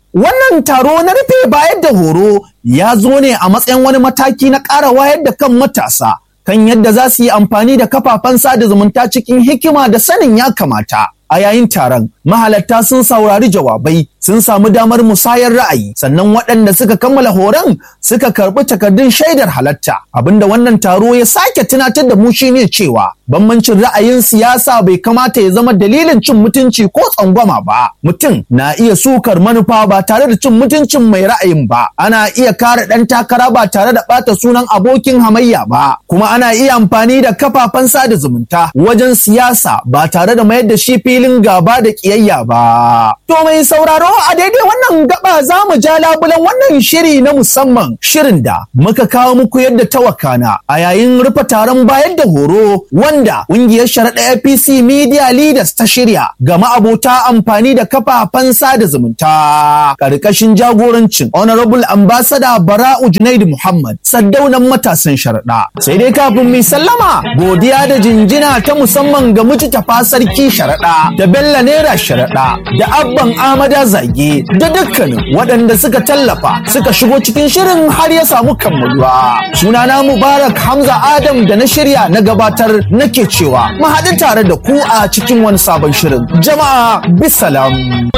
Wannan taro na rufe bayar da horo ya zo ne a matsayin wani mataki na ƙara wayar da kan matasa kan yadda za su yi amfani da kafafen sada zumunta cikin hikima da sanin ya kamata. A yayin taron, mahalarta sun saurari jawabai, sun samu damar musayar ra'ayi, sannan waɗanda suka kammala horon suka karɓi takardun shaidar halatta. Abinda wannan taro ya sake tunatar da mu shine cewa bambancin ra'ayin siyasa bai kamata ya zama dalilin cin mutunci ko tsangwama ba. Mutum na iya sukar manufa ba tare da cin mutuncin mai ra'ayin ba. Ana iya kare ɗan takara ba tare da ɓata sunan abokin hamayya ba. Kuma ana iya amfani da kafafen sada zumunta wajen siyasa ba tare da mayar da shi filin gaba da ƙiyayya ba. To mai sauraro a daidai wannan gaba za mu ja labulan wannan shiri na musamman shirin da muka kawo muku yadda ta wakana a yayin rufe taron bayar da horo wanda ƙungiyar sharaɗa APC Media Leaders ta shirya ga ma'abota amfani da kafafen sada zumunta. Ƙarƙashin jagorancin Honorable Ambassador Bara'u Junaidu Muhammad saddaunan matasan sharaɗa. Sai dai kafin mai sallama godiya da jinjina ta musamman ga mujtafa sarki sharaɗa da Bello Naira sharaɗa da Abban Amada Zage da dukkanin waɗanda suka tallafa suka shigo cikin shirin har ya samu kammaluwa. Sunana Mubarak Hamza Adam da na shirya na gabatar nake cewa mu haɗu tare da ku a cikin wani sabon shirin. Jama'a bisalam.